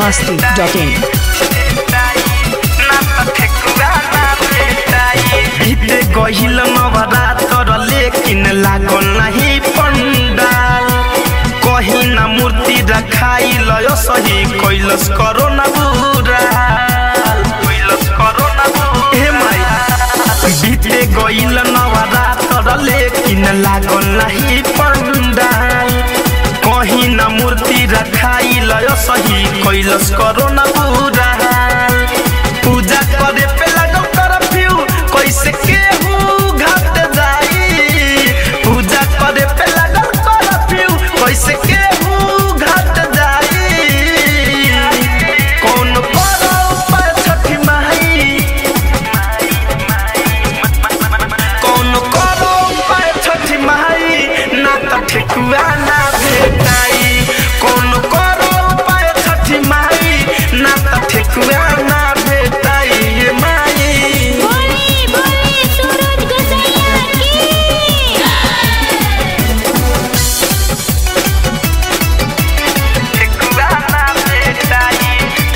masti.in. बीते गहिल नवरात्र लेकिन लागल नहीं पंडाल कहीं ना मूर्ति रखाई लय सही कैलस करो ना बुराल कैलस करो ना हे माई बीते गइल नवरात्र लेकिन लागल नहीं पंडाल कहीं ना मूर्ति रखाई लय सही कैलस करो ना बुराल पूजा करे पे लगल करफ्यू कैसे केहू घाट जाई पूजा करे पे लगल करफ्यू कैसे केहू घाट जाई कौन करो उपाय छठी माई कौन करो उपाय छठी माई ना त ठेकुआ ना भेटाई कौन करो उपाय छठी माई ना त ठेकुआ ना भेटाई ये माई बोली बोली सूरज गोसैया की ठेकुआ ना भेटाई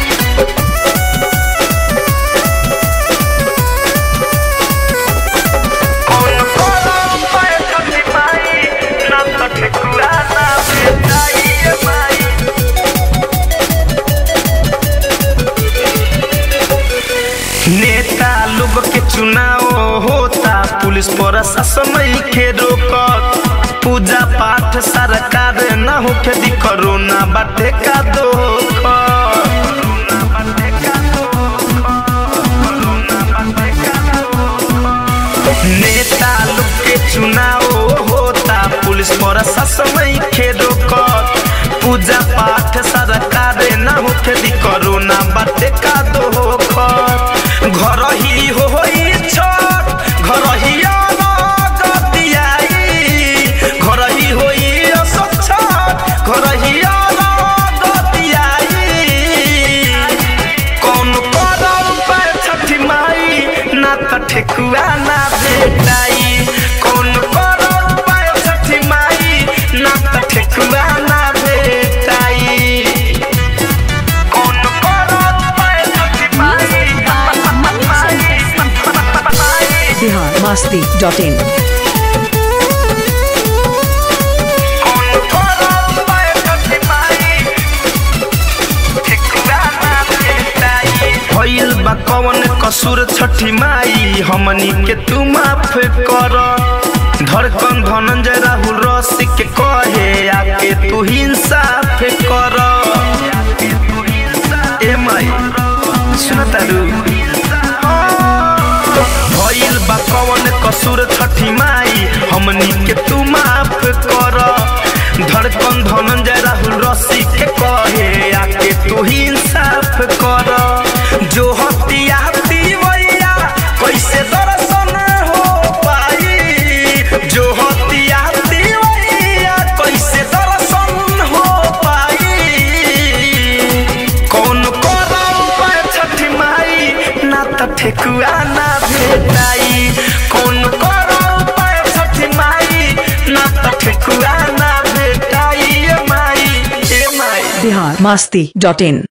कौन करो उपाय छठी माई ना त ठेकुआ ना भेटाई ये माई नेता लोग के चुनाव होता पुलिस प्रशासन के रोकत पूजा पाठ सरकार न होके दी कोरोना बाटे का धोखा नेता लोग के चुनाव होता पुलिस प्रशासन के रोकत पूजा पाठ सरकार न होके दी कोरोना बाटे का धोखा घर ही होई छठ घर ही गतियाई घर ही होई असछ घर ही गतियाई कौन करम पे छठी माई ना त ठेकुआ ना भेटाई कौन करम पे छठी माई ना त ठेकुआ ना भेटाई कौन करम पे छठी माई Bihar masti.in. कौन करम पे छठी माई ठेकुआ ना भेटाई भइल बा कौन कसूर छठी माई हमनी के तू माफ कर धड़कन धनंजय राहुल रसिक के कहे आके तू इंसाफ कर ए माई सुन तारू भइल बा कौन कसूर छठी माई हमनी के तू माफ कर धड़कन धनंजय राहुल रसिक के कहे आके तू ही इंसाफ कर जो हतिया वैया कैसे दर्शन हो पाई जो हतिया वैया कैसे दर्शन हो पाई कौन करम पे छठी माई ना त ठेकुआ ना भेटाई कौन करम पे छठी माई ना त ठेकुआ ना भेटाई ए माई ए माई Bihar masti.in.